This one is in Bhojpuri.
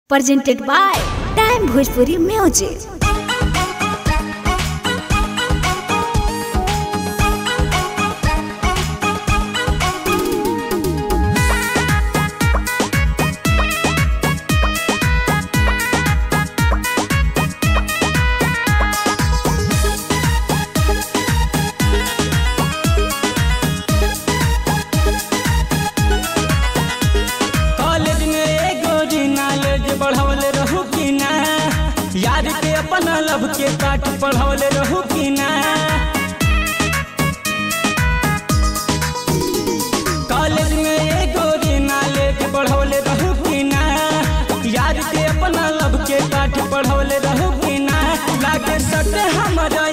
presented by Time Bhojpuri Music. College में एगो नॉलेज बढ़ावले रहू कि ना यार के अपना लब के पाठ पढ़ावले रहू कि ना कॉलेज में एगो नॉलेज बढ़ावले रहू कि ना यार के अपना लब के पाठ पढ़ावले रहू कि ना लागे सटे हमारा